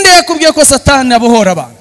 bibiliya yakubwiye ko satani abohora abantu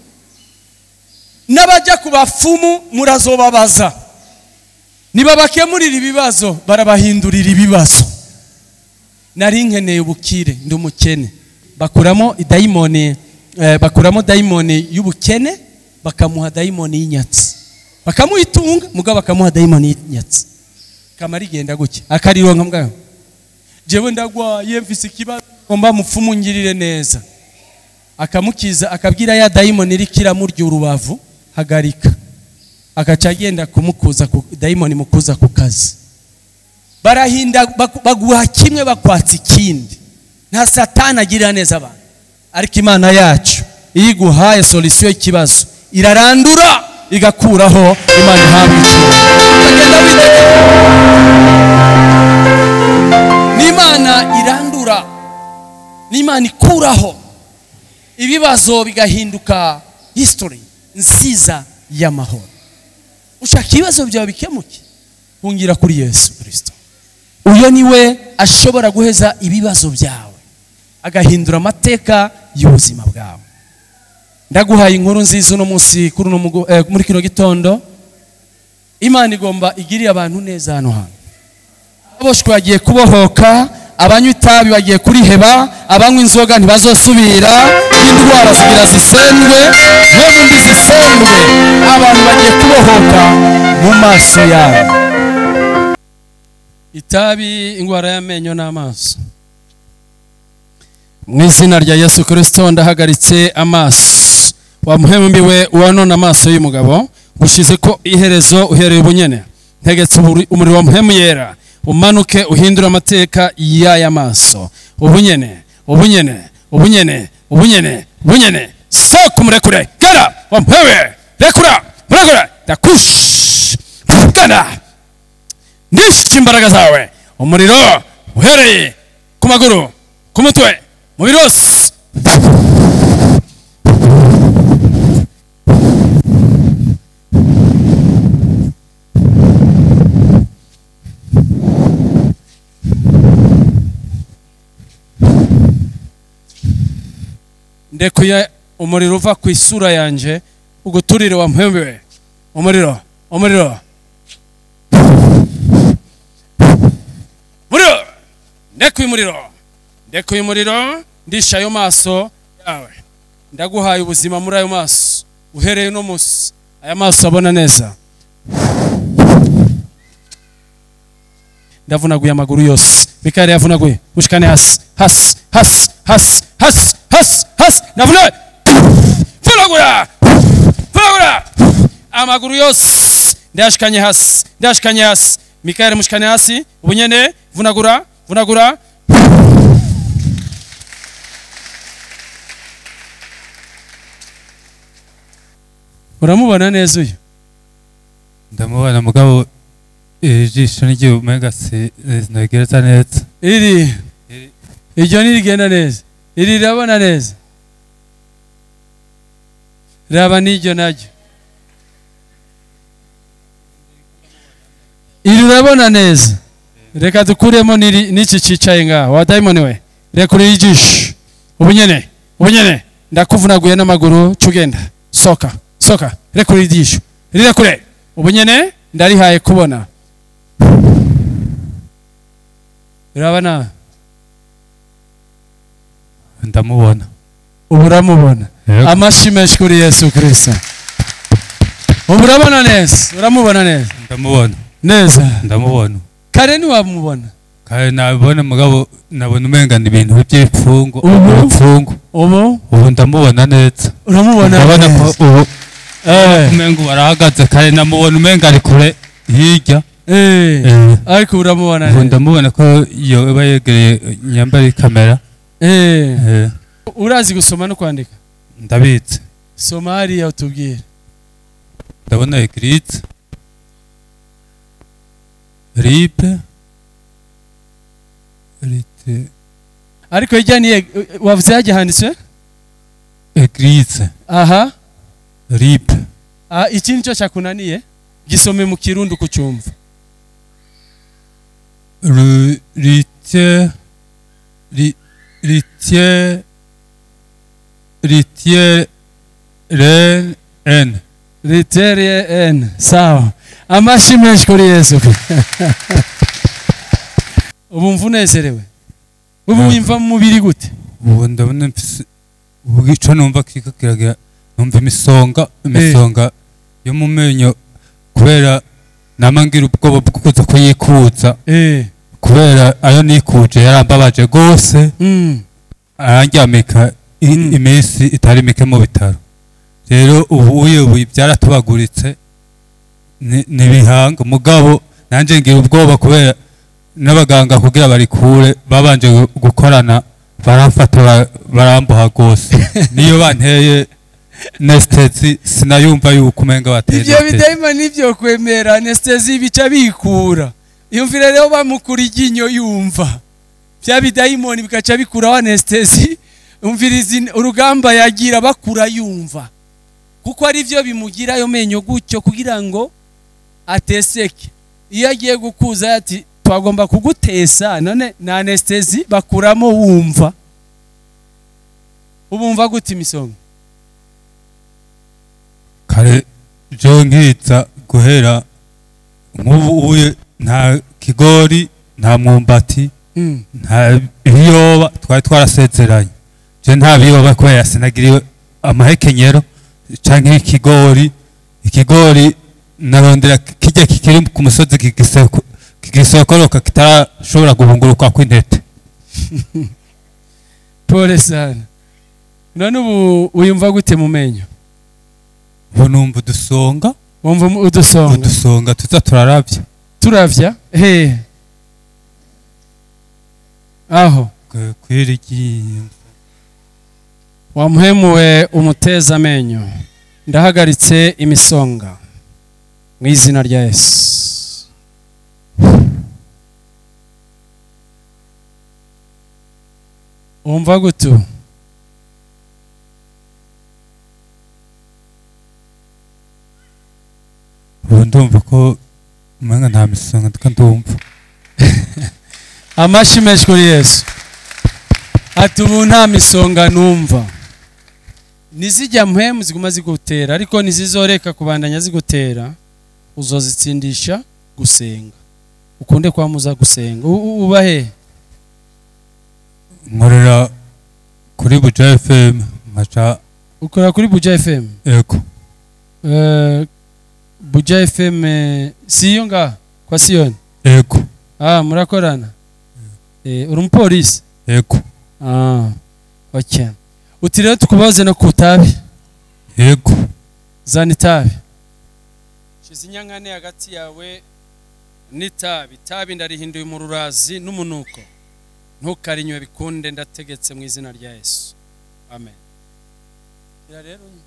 n'abajya ku bapfumu murazobabaza nibabakemurira ibibazo barabahindurira ibibazo nari nkeneye ubukire ndi umukene bakuramo idayimoni eh, bakuramo dayimoni y'ubukene bakamuha dayimoni y'inyatsi bakamuha itunga mugabo bakamuha dayimoni y'inyatsi kama rigenda gutya akarironka mugabo jewe ndagwaye mfise ikibazo ngomba mupfumu ngirire neza akamukiza akabwira ya dayimoni iriko iramurya urubavu hagarika agaca agenda kumukuza ku dayimoni mukuza ku kazi barahinda baku- baguha kimwe bakwatsa ikindi nta satani agirira neza abantu ariko imana yacu iyo iguhaye solisiyo y'ikibazo irarandura igakuraho imana ihabwa icyubahiro ukagenda witegeka n'imana irandura n'imana ikuraho ibibazo bigahinduka history nziza y'amahoro ushaka ibibazo byawe bikemuke hungira kuri yesu kirisito uyo niwe ashobora guheza ibibazo byawe agahindura amateka y'ubuzima bwawe ndaguhaye inkuru nziza uno munsi kuri uno mugo- eh, muri kino gitondo imana igomba igirire abantu neza hano hantu aboshwe bagiye kubohoka abanywa itabi bagiye kuriheba abanywa inzoga ntibazosubira indwara zigira zisendwe mwebwe mbi zisendwe abantu bagiye kubohoka mu maso yabo itabi indwara y'amenyo n'amaso mu izina rya yesu kirisito ndahagaritse amaso wamuhembiwe uwanone amaso y'umugabo gushize ko iherezo uhereye ubunyene ntegetse uburi- umuriro wa muhemu yera umanuke uhindure amateka y'aya maso ubunyene ubunyene ubunyene ubunyene ubunyene soka umurekure gara wamuhewe rekura murekure ndakush gana nishe imbaraga zawe umuriro uhereye ku maguru ku mutwe mubiri wose ndekuye umuriro uva ku isura yanjye uguturire wa mpembe umuriro umuriro muriro ndekuye umuriro ndekuye umuriro ndisha ayo maso yawe ndaguhaye ubuzima muri ayo maso uhereye uno munsi aya maso abona neza ndavunaguye amaguru yose mikari yavunaguye mushikane hasi hasi hasi hasi hasi hasi hasi navunaguye vunagura vunagura amaguru yose ndayashikanye hasi ndayashikanye hasi mikari mushikane hasi ubunyene vunagura vunagura uramubona neza uyu ndamubona mugabo ijisho n'igihe umenga sinagereza neza iri Iri. iryo ntirigenda neza iri rirabona neza raba n'iryo naryo iri urabona neza reka dukuremo n'iri- n'iki cyicaye ngaho wa dayimoni we rekure ijisho ubunyene ubunyene ndakuvunaguye n'amaguru cugenda soka soka rekure ijisho rirekure ubunyene ndarihaye kubona urabona ndamubona ubu uramubona Yego. amashyi menshi kuri yesu kirisito ubu urabona neza uramubona neza ndamubona neza ndamubona kare ntiwamubona kandi nabibona mugabo nabona umenga ni ibintu by'imfungo Ubu? imfungo ubu ubu ndamubona neza uramubona ndabona ko neza ubu Eh, umenga ubu arahagaze kandi namubona umenga ari kure hirya eh, Eh, ariko ubu uramubona ubu neza ndamubona ko yoba yegereye nyambari kamera Eh, Eh, urazi gusoma no kwandika ndabitse soma hariya utubwire ndabona eglise ripe rite ariko hirya ni wavuze hajya handitswe eglise aha ripe Ah, iki nicyo cyakunaniye gisome mu kirundi kucyumva Ru- rite ri- rite ritiere ren en riterie n sawa amashi menshi kuri yesu ubu mva unezerewe ubu Ah. wimva mu mubiri gute ubu ndabona mfise ubu ico numva kiriko kiragira numva imisonga imisonga yo mu menyo kubera nama ngira ubwoba bwo kuza kuyikuza eh kubera ayo nikuje yarambabaje gose mm. arandyamika i- Mm. iminsi itari mike mu bitaro rero ubu ubu byaratubaguritse ni ni ibihanga mugabo nanjye ngira ubwoba kubera n'abaganga kugira barikure babanje gu- gukorana baramfata ba- baramboha rwose niyo banteye nesitezi sinayumva yuko umenga bateye ivyo anesthesi. bidayima nivyo kwemera anestesi bica bikura iyumvire rero bamukura iryinyo yumva vya bidayimoni bikaca bikuraho anestesi umviriza in- urugamba yagira bakura yumva kuko ari vyo bimugira ayo menyo gutyo kugira ngo ateseke iyo agiye gukuza ati twagomba kugutesa none na anestesi bakuramo wumva ubumva gute imisonga kare jo nkiza guhera nk'ubu uye nta kigori nta mwumbati mm. nta biyoba twari twarasezeranye je nta biyoba kubera sinagiriwe amahekenyero canke ikigori ikigori narondera kijya kikiri ku musozi kigiseko- kigisokoroka kitarashobora guhunguruka kw'intete pole sana none ubu uyumva gute mu menyo ubu numva udusonga wumva mu- udusonga udusonga tuza turaravya turavya he aho Kwe- kw'iri ryinyo wamuhemuwe umuteza amenyo ndahagaritse imisonga mu izina rya yesu wumva gute ubu? ubu ndumva ko umenga nta misonga ndiko ndumva amashi menshi kuri yesu ati ubu nta misonga numva nizijya mpemu ziguma zigutera ariko nizizoreka kubandanya zigutera uzozitsindisha gusenga ukunde kwamuza gusenga U- u- uba he nkorera kuri buja fm nkaca ukora kuri buja fm ego Eh, buja fm eh, si iyo ngaha kwa siyoni ego ah murakorana Eh, uri umupolisi ego ah okay uti rero tukubaze no ku itabi ego zana itabi shize inyankane hagati yawe n'itabi itabi ndarihinduye mu rurazi n'umunuko ntukarinywe bikunde ndategetse mu izina rya yesu amen Ira rero unywe.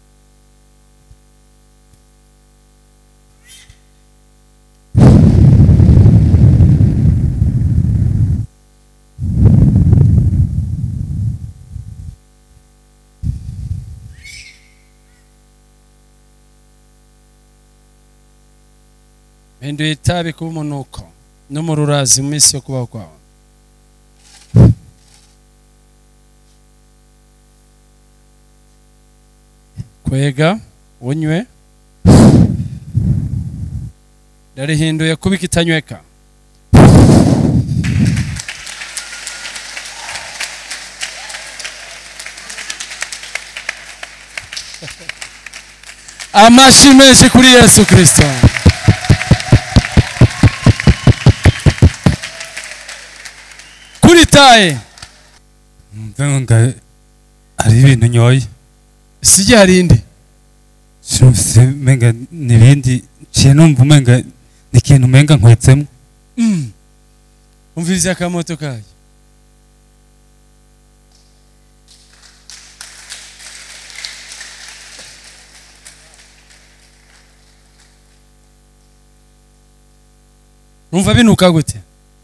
mpinduye itabi kuba umunuko no mu rurazi mu minsi yo kubaho kwawe kwega unywe ndarihinduye kuba ikitanyweka amashi menshi kuri yesu kirisito kuri taye mvenga hari ibintu nyoye sijya hari indi sinumvise menga nibindi ciye numva umenga ni ikintu umenga nkwetsemo Mm. umviriza akamoto kayo numva binuka gute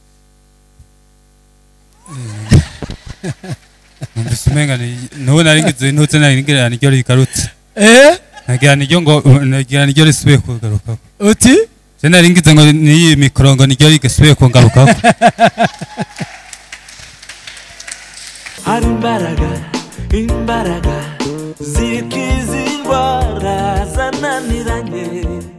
numvise umenga ni- nubu nari ngize intutse nari ngira niryo rigarutse eh nagira niryo ngo nagira niryo risubiye kugarukako uti je nari ngize ngo niyi mikoro ngo niryo rigasubiye kungarukako hari imbaraga imbaraga zikiza indwara zananiranye